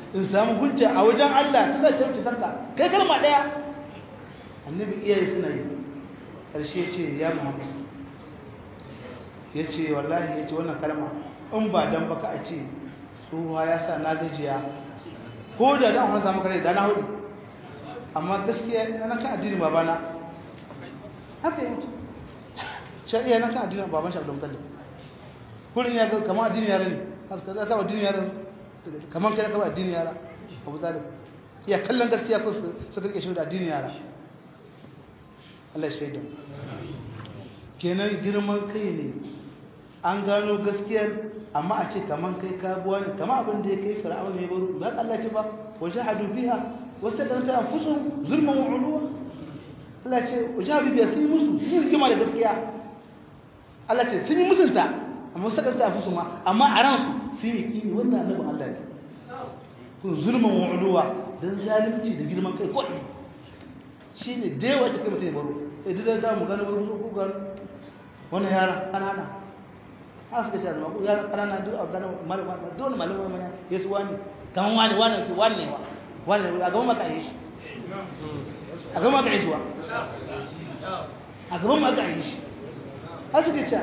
C: in samu hujja a wajen Allah ta zai tarci sarka kai kalma daya annabi iyaye suna yi ƙarshe ce ya muhammad ya ce wallahi ya ce wannan kalma in ba dan baka a ce tsohuwa ya sa na gajiya ko da dan wani samu kare da na hudu amma gaskiya na kan addinin babana haka yi mutu shi iya na kan addinin baban shi abdul mutallib kullum ya ga kamar addinin yara ne haka za ka addinin yara kamar kai ka addinin yara abu talib ya kallon gaskiya ko su rike shi da addinin yara Allah ya shaida kenan girman kai ne an gano gaskiyar amma a ce kaman kai kabuwa ne kama abin da ya kai fir'aun ne baro ba Allah ce ba wa shahadu biha wastaqanta anfusuhum zulman wa ulwa Allah ce wa shahadu biha sun musu sun yi rigima da gaskiya Allah ce sun yi musunta amma wastaqanta anfusuhum amma a ransu sun yi kini wannan annabi Allah ne kun zulman wa ulwa dan zalunci da girman kai ko shine da yawa take mutai baro idan da za mu gano ko gano wannan yara kanana haka suka ce da mako yara kanana duk a gano malama dole malama mana yesu wani kaman wani wani ke wani wa wani a gaban maka yi shi a gaban maka yi shi wa a gaban maka yi shi haka suka ce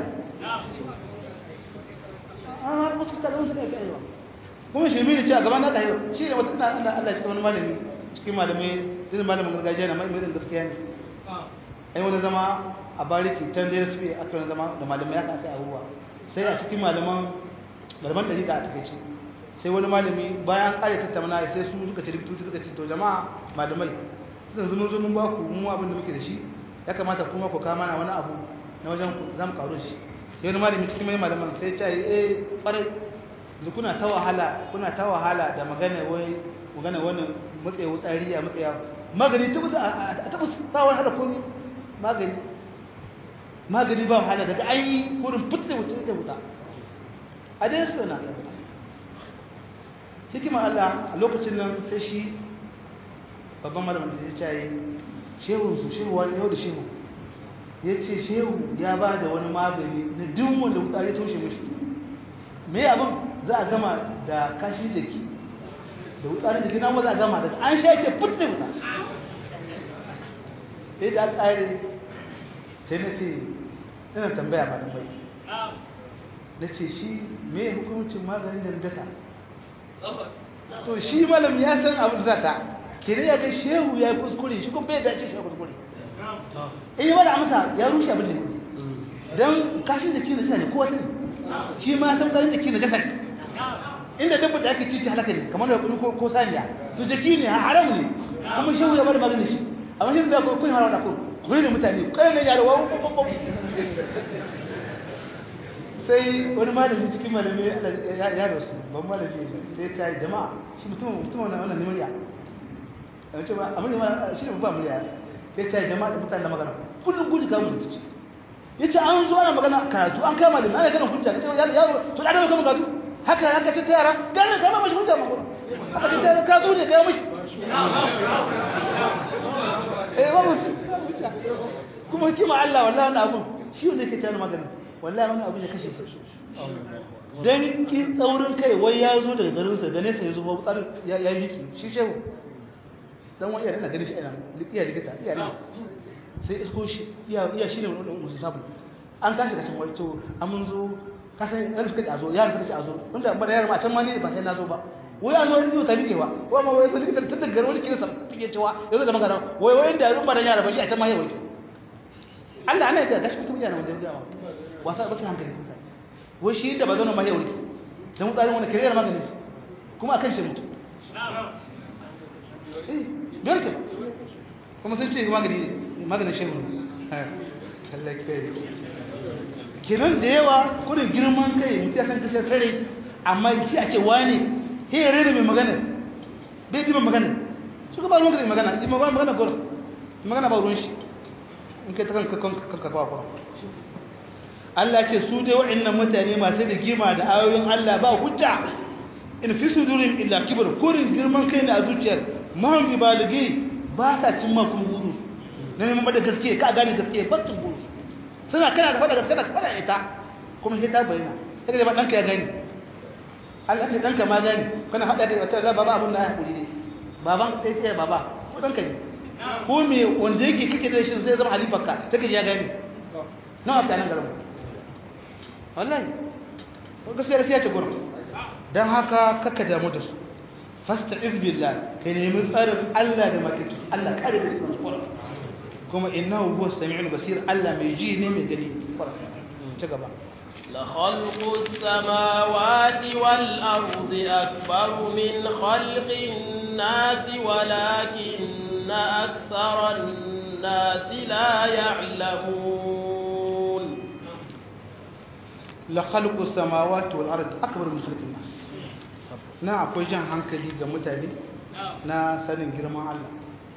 C: an har wasu ta gaban su ne ka yi wa kuma shi mini ce a gaban naka yi shi ne wata ina Allah cikin wani malami cikin malamai zai malamin gargajiya na mai mai gaskiya ne ai wani zama a bariki can da su aka wani zama da malamai aka aka abubuwa sai a cikin malaman malaman ɗari da a takaice sai wani malami bayan ƙare tattauna sai su suka ce rubutu suka ce to jama'a malamai zan zuno zo mun ba ku mu abin da muke da shi ya kamata kuma ku kama na wani abu na wajen ku za mu karu shi sai wani malami cikin mai malaman sai ya ce eh ƙwarai yanzu kuna ta wahala kuna ta wahala da magana wai magana wani matsayi wutsari a matsaya magani ta buza a tabbas ba wani hada komi magani magani ba wahala daga an yi wurin fitta wuce da wuta a dai su na hikimar Allah a lokacin nan sai shi babban malamin da ya caye shehun su shehu wani yau da shehu ya ce shehu ya ba da wani magani na duk wanda wutsari toshe mashi me abin za a gama da kashin jiki da wutsarin jiki na za a gama daga an sha ce fitta wuta sai da tsari sai na ce ina tambaya ba da bai da ce shi me hukumcin maganin da dasa to shi malam ya san abin zata kire ya ga shehu ya yi kuskure shi kuma bai dace shi ya kuskure in yi wani amsa ya rushe abin da ya don kashin jiki na jasa ne ko wata ne shi ma san tsarin jiki na jasa ne inda dabba da ake cici halaka ne kamar da kunu ko saniya to jiki ne haram ne kuma shehu ya bada magana shi amma shi da kun haram da kun kun ne mutane kai ne yaro wa sai wani malami cikin malami ya rasu ban malami sai ya ce jama'a shi mutum mutum wannan wannan nimariya a ce ba amma ne shi ne ba muriya ya ce jama'a da mutane da magana kullum gudu ga mu da ciki ya ce an zo ana magana karatu an kama da ana kana hujja ka ce yaro to da dawo kama karatu haka haka ce ta yara gane kama mashi hujja makon haka ce ta yara ka zo ne ka yi mashi eh ba hujja kuma kima Allah wallahi wannan abun shi ne ke tana magana wallahi wannan abun ya kashe shi dan ki tsaurin kai wai ya zo daga garin sa gane sa ya zo ba tsar ya yi yiki shi shehu dan wani yana ganin shi ina likiya likita iya ne sai isko shi iya iya shine musu sabu an tashi kashin wai to an mun zo kasan yan suka a zo yaran suka ce a zo wanda ba da yaran a can ma ne ba sai na zo ba wai an zo rijiyo ta rike ba wai ma wai zai ta da garwa kina sa take cewa yanzu da magana wai wai inda yanzu ba da yara ba shi a can ma yayi wai Allah ana da gashi mutum yana wanda ya wasa ba kai hankali wai shi da ba zo ma yayi wai dan mutane wanda kiriyar magani kuma akan shi mutu eh barka kuma sun ce magani ne maganin shehu Allah ya kai kiran da yawa kudin girman kai mutu ya san kasar tare amma shi a ce wani he ya rere mai magana bai ji magana su ka ba ruwan kai magana ji magana magana gora magana ba ruwan shi in kai ta kanka kanka ba ba Allah ce su dai wa'annan mutane masu rigima da ayoyin Allah ba hujja in fi sudurin illa kibr kurin girman kai ne a zuciyar mahum ibaligi ba sa cimma kuma guru na neman da gaske ka gane gaske ba tun guru suna kana da faɗa gaske da faɗa ita kuma sai ta bayyana sai ka ba ɗanka ya gani Allah ce danka ma gani kana hada kai wata baba abun da ya hakuri ne baban kai sai baba ko danka ne ko me wanda yake kike da shi zai zama halifarka take ya gani nawa ta nan garin wallahi ko gaskiya gaskiya ce gurin dan haka kakka damu da su fasta'iz billah kai nemi tsarin Allah da makitu Allah kare ka cikin kuran kuma innahu huwa samiul basir Allah mai ji ne mai gani ci gaba
A: لخلق السماوات والأرض أكبر من خلق الناس ولكن أكثر الناس لا يعلمون
C: لخلق السماوات والأرض أكبر من خلق الناس na akwai jan hankali ga mutane na sanin girman Allah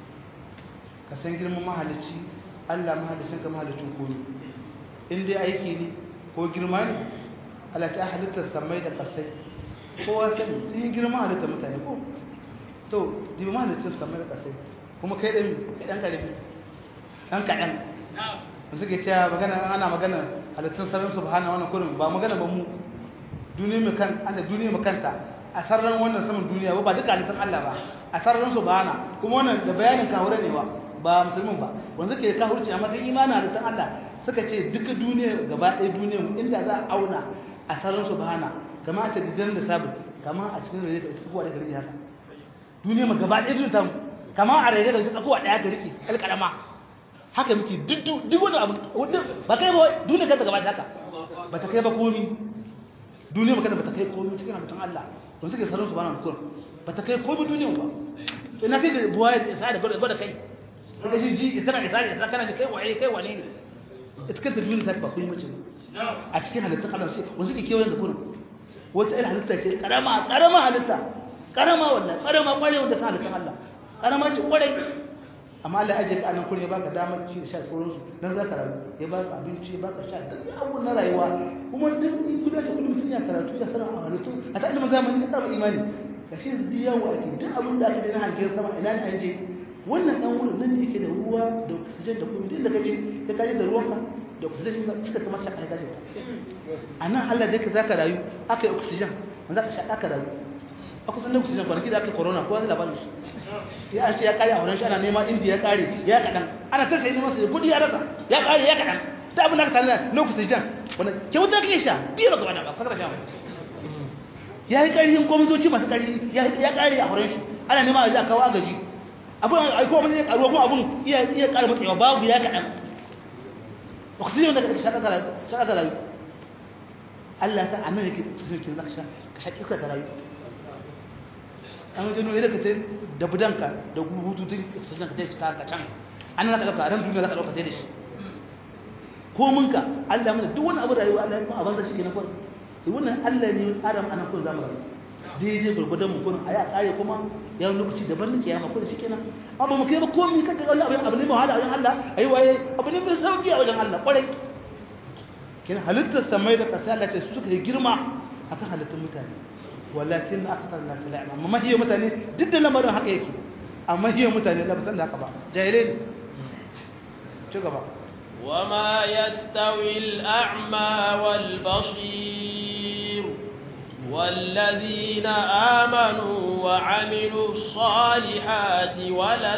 C: ka san girman mahalicci Allah mahalicin ka mahalicin komi in dai aiki ne ko girma ne Allah ta halittar samai da kasai kowa sani sun yi girma halittar mutane ko to jibi mahalicin samai da kasai kuma kai ɗan ɗan ƙarfi ɗan kaɗan da suke cewa magana ana magana halittun sararin subhana wannan kurin ba magana ba mu duniya mu kan anda duniya mu kanta a sararin wannan saman duniya ba duka halittun Allah ba a sararin subhana kuma wannan da bayanin kawure ne ba ba musulmin ba wanda ke kafirci amma sai imanin halittun Allah suka ce duka duniya gaba ɗaya duniya inda za a auna a sararin subhana kama a gidan da sabon kama a cikin rage ta kowa da rage haka duniya ma gaba ɗaya duniya ta kama a rage da kowa ɗaya ga rike alƙalama haka muke duk wani abu ba kai ba duniya kanta gaba haka ba ta kai ba komi duniya makana ba ta kai komi cikin halittun Allah don suke sarar su ba na kur ba ta kai komi duniya ba to ina kai da buwa ya isa da gwada kai daga shi ji isa na isa da isa kana shi kai waye kai wane ne ita kanta duniya ta ba komi mace a cikin halittun Allah sai wanda suke kewayen da kurin wata irin halitta ce karama karama halitta karama wannan karama kwarai wanda sa halittun Allah karama ce kwarai amma Allah ya ajiye ka anan kurin ya baka damar ci da sha sauransu dan za ka rayu ya baka abinci ya baka sha duk abubuwan na rayuwa kuma duk kullum ta kullum mutum ya karatu ya sanar a halittu a ta ilimin zamani ya tsara imani ga shi yanzu duk yawo ake duk abin da aka je na hangen sama ina ne an je wannan dan wurin nan ne yake da ruwa da oxygen da kuma duk da kaje ka kaje da ruwanka da oxygen da suka kamar shaka kaje a nan Allah da yake zaka rayu aka yi oxygen wanda ka shaka ka rayu a kusan da oxygen kwanaki da aka corona ko wani labarin shi ya an ce ya kare a wurin shi ana nema indiya ya kare ya kaɗan ana ta sai neman su kudi ya rasa ya kare ya kaɗan ta abin da aka tana na oxygen wanda kyauta kake sha biyu baka bada ba sakar sha ya yi ƙarfin gwamnatoci masu ƙarfi ya kare a wurin shi ana nema a ji a kawo agaji abin a ko abin ya karuwa kuma abin iya iya ƙara matsewa babu ya kaɗan oxygen da kake sha ka rayu Allah ta anan yake oxygen ke zaka sha ka sha iska ka rayu an wajen nuna ka ta da budanka da bututun oxygen ka ta shi ka can an nan ka ɗauka a ran duniya za ka ɗauka ta da shi ko munka Allah mana duk wani abu rayuwa Allah ya kuma abin da shi ke na kwan sai wannan Allah ne adam anan kun zama rayu daidai gurgudan mu kun a ya kare kuma ya lokaci daban na kiyama kun shi kenan abu mu kai ba komai kada Allah abu abu ne mai wahala wajen Allah ayi waye abu ne mai sauki a wajen Allah kwarai kenan halittar samai da ƙasa Allah ce su suka yi girma akan halittar mutane walakin akthar nas la ya'lam amma hiya mutane duk da lamarin haka yake amma hiya mutane la san da haka ba jahilai ne ci gaba
A: وما يستوي الأعمى والبصير والذين آمنوا وعملوا الصالحات ولا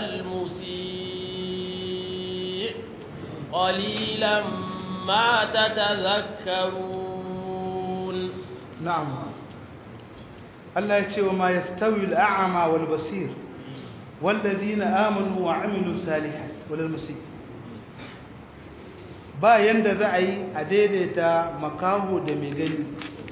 A: المسيء قليلا ما تتذكرون
C: نعم الله يتشوى ما يستوي الأعمى والبصير والذين آمنوا وعملوا الصالحات ولا المسيء ba yanda za a yi a daidaita makaho da mai gani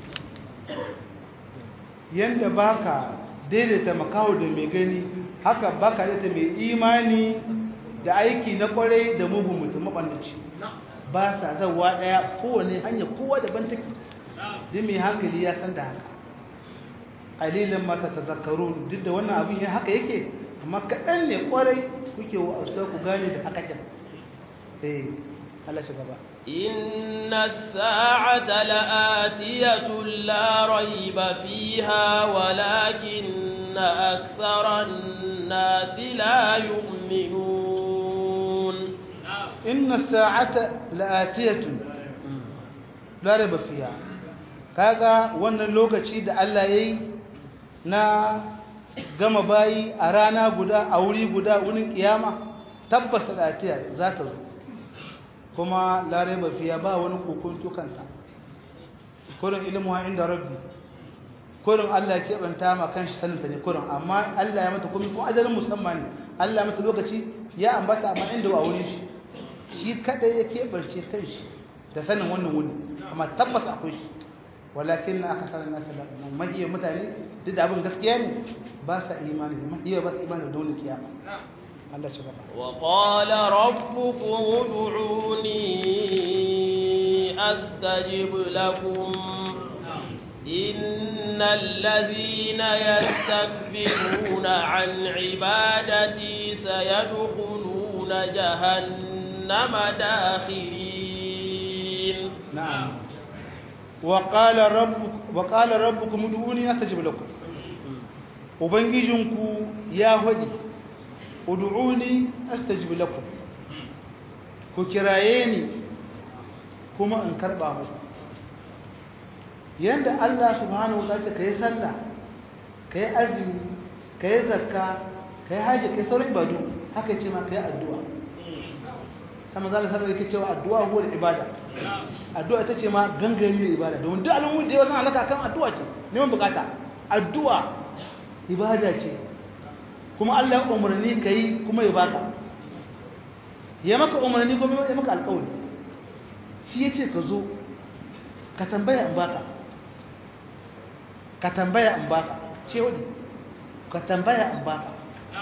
C: yanda baka daidaita makaho da mai gani haka baka daidaita mai imani da aiki na kwarai da mugun mutum mabandaci ba sa zawa daya kowane hanya kowa daban take duk mai hankali ya san da haka alilan mata tazakkaru duk da wannan abin haka yake amma kaɗan ne kwarai kuke wa'azuwa ku gane da haka kin eh Allah shi gaba
A: إن الساعة لآتية لا ريب فيها ولكن أكثر الناس لا يؤمنون
C: إن الساعة لآتية لا ريب فيها kaga wannan lokaci da Allah ya yi na gama bayi a rana guda a wuri guda wurin kiyama tabbas da atiya za ta zo kuma larai bafiya ba wani kokon tukanta kurin ilimu inda rabbi kurin Allah ya keɓanta ma kan shi saninta ne kurin amma Allah ya mata kuma kuma ajalin musamman ne Allah ya mata lokaci ya ambata amma inda ba wurin shi shi kadai ya keɓance kan shi da sanin wannan wuni amma tabbas akwai shi walakin na aka sanar nasa da mahiyar mutane duk da abin gaskiya ne ba sa imani mahiyar ba sa imani da dole kiyama Allah ci gaba
A: وقال ربكم ادعوني أستجب لكم إن الذين يستكبرون عن عبادتي سيدخلون جهنم داخرين
C: نعم وقال ربك وقال ربكم ادعوني استجب لكم ubangijinku ya hadi ud'uni astajib lakum ku kiraye ni kuma in karba muku yanda Allah subhanahu wa ta'ala kai sallah kai azumi kai zakka kai haji kai sauran ibadu haka ce ma kai addu'a sama zalla sallallahu yake cewa addu'a huwa ibada addu'a ita ce ma gangare ibada domin duk alamun da yawa san alaka kan addu'a ce neman bukata addu'a ibada ce kuma Allah ya umarni kai kuma ya baka ya maka umarni kuma ya maka alƙawari shi yace ka zo ka tambaya in baka ka tambaya in baka ce wadi ka tambaya in baka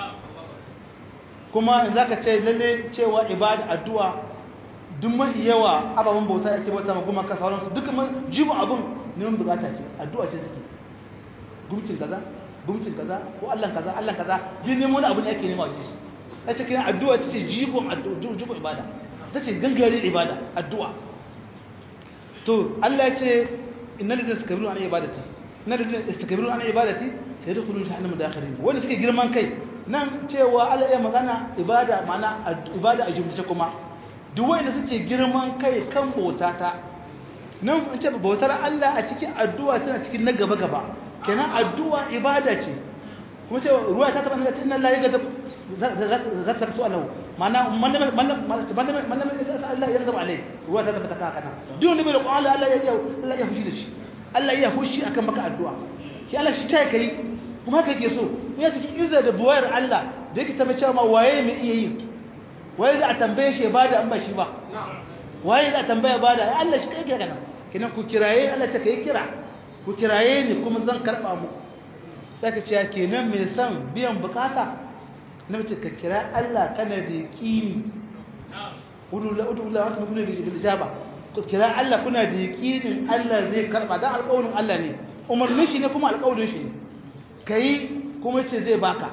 C: kuma in zaka ce lalle cewa ibada addu'a duk mafi yawa ababen bauta ake bauta ma kuma ka sauran su duka jibu abun neman bukata ce addu'a ce suke gumcin kaza gumcin kaza ko Allah kaza Allah kaza duk neman wani abu ne ake nema wajen shi sai ce kiran addu'a ta ce jibun addu'a jibun ibada ta ce gangare ibada addu'a to Allah ya ce innal ladina istakbaru an ibadati innal ladina istakbaru an ibadati sayadkhuluna jahannama dakhirin wanda suke girman kai nan cewa Allah ya magana ibada mana ibada a jumlace kuma duk wanda suke girman kai kan bautata nan in ce bautar Allah a cikin addu'a tana cikin na gaba gaba kenan addu'a ibada ce kuma cewa ruwa ta tabbata cikin Allah ya ga za ta rasu Allah mana man man man man Allah ya zaba alai ruwa ta tabbata kan kana duk wanda bai da Allah Allah ya Allah ya fushi da shi Allah ya fushi akan maka addu'a shi Allah shi ta kai kuma haka yake so ya cikin izza da buwayar Allah da yake tabbata cewa waye mai iya yi waye za a tambaye shi ba da an ba shi ba waye za a tambaya ba da Allah shi kai kana kinan ku kiraye Allah ta kai kira ku kiraye ni kuma zan karba muku sai ka ce kenan mai son biyan bukata na mace ka kira Allah kana da yaqini udu la udu la wata kuna da ijaba ku kira Allah kuna da yaqinin Allah zai karba dan alƙawarin Allah ne umarnin shi ne kuma alƙawarin shi ne kai kuma ce zai baka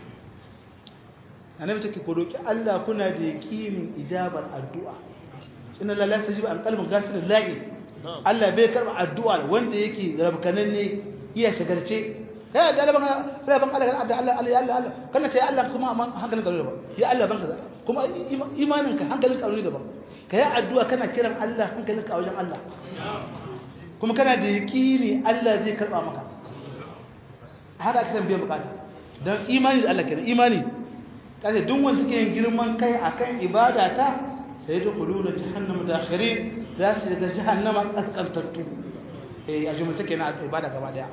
C: annabi take ku roki Allah kuna da yaqinin ijabar addu'a inna la yastajibu an qalbin ghafilin la'i Allah bai karba addu'a wanda yake rabkanan ne iya shagarce ya da Allah ban ban Allah da Allah Allah ya Allah Allah kana sai Allah kuma amma hankalin ka ba ya Allah ban kaza kuma imanin ka hankalin ka ne ba kai addu'a kana kiran Allah hankalin ka wajen Allah kuma kana da yaqini Allah zai karba maka haka ake san biyan bukata dan imani da Allah kenan imani kace duk wanda suke yin girman kai akan ibada ta sai ta kuluna jahannama dakhirin za su daga jahannama kaskantattu eh a jumla kenan ibada gaba daya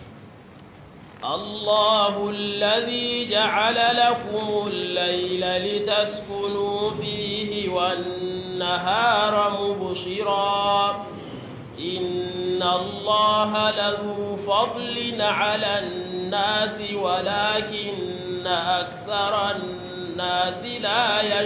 A: الله الذي جعل لكم الليل لتسكنوا فيه والنهار مبصرا إن الله له فضل على الناس ولكن أكثر الناس لا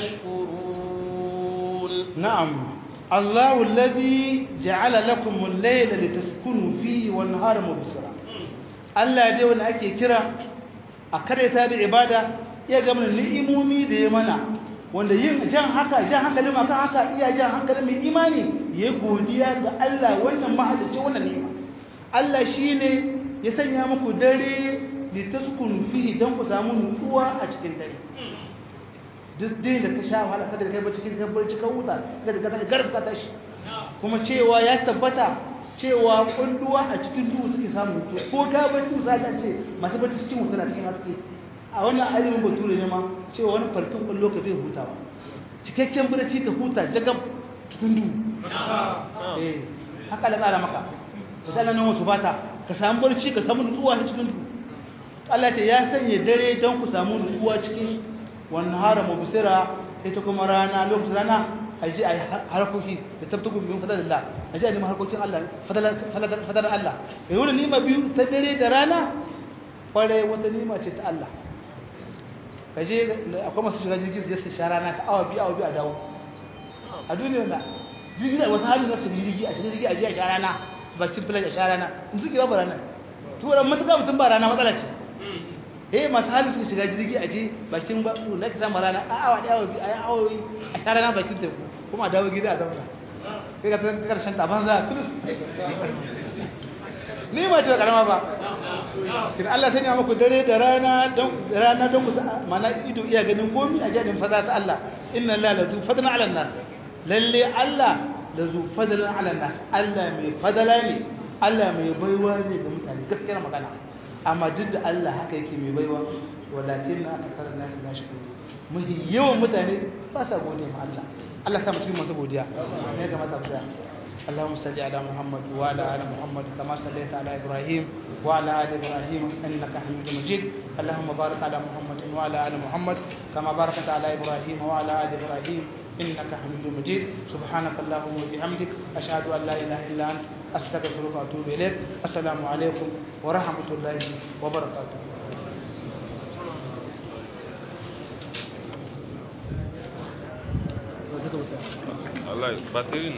A: يشكرون
C: نعم الله الذي جعل لكم الليل لتسكنوا فيه والنهار مبصرا Allah dai wanda ake kira a kareta da ibada ya ga mana ni'imomi da ya mana wanda yin jan haka jan hankalin akan haka iya jan hankalin mai imani ya godiya ga Allah wannan mahalicci wannan ni'ima Allah shine ya sanya muku dare li taskunu fihi dan ku samu nutsuwa a cikin dare duk dai da ka sha wahala kada kai ba cikin kabbar cikin wuta kada ka saka garfa ta shi kuma cewa ya tabbata cewa kunduwa a cikin duhu suke samun hutu ko ka bacci misali a ce masu bacci cikin hutu na cikin haske a wannan alimin bature ne ma cewa wani farkin kwallo ka bai hutawa cikakken barci ka huta daga cikin duhu eh haka da tsara maka misalin nan wasu bata ka samu barci ka samu nutsuwa cikin duhu Allah ce ya sanya dare don ku samu nutsuwa cikin wannan hara mubsira ita kuma rana lokacin rana a ji a yi harkoki da tabtuku min fadalallah a ji a nemi harkokin Allah fadar Allah da wani nima biyu ta dare da rana kwarai wata nima ce ta Allah ka je akwai masu shiga jirgin zai su sha rana ta awa biyu awa biyu a dawo a duniyar na jirgin da wasu halin nasu jirgi a shiga jirgi a je a sha rana bakin filan a sha rana in suke babu rana turan matuƙa mutum ba rana matsala ce eh masu halin su shiga jirgi a je bakin ba na ki samu rana a awa ɗaya awa biyu a yi awowi a sha rana bakin teku kuma a dawo gida a zauna kai ka san karshen taban za a tulus ni ma ce ba karama ba kin Allah sanya muku dare da rana don rana don ku mana ido iya ganin komi a jadin fada ta Allah inna la la zu fadlan ala nas lalle Allah la zu fadlan ala nas Allah mai fadala ne Allah mai baiwa ne ga mutane gaskiyar magana amma duk da Allah haka yake mai baiwa walakin na akthar nas la shukuru muhi yawan mutane ba sa gode ma Allah Allah sa mu cikin masu godiya ne ga mata godiya اللهم صل على محمد وعلى ال محمد كما صليت على ابراهيم وعلى ال ابراهيم انك حميد مجيد اللهم بارك على محمد وعلى ال محمد كما باركت على ابراهيم وعلى ال ابراهيم انك حميد مجيد سبحانك اللهم وبحمدك اشهد ان لا اله الا انت استغفرك واتوب اليك السلام عليكم ورحمه الله وبركاته
D: Allah, baterin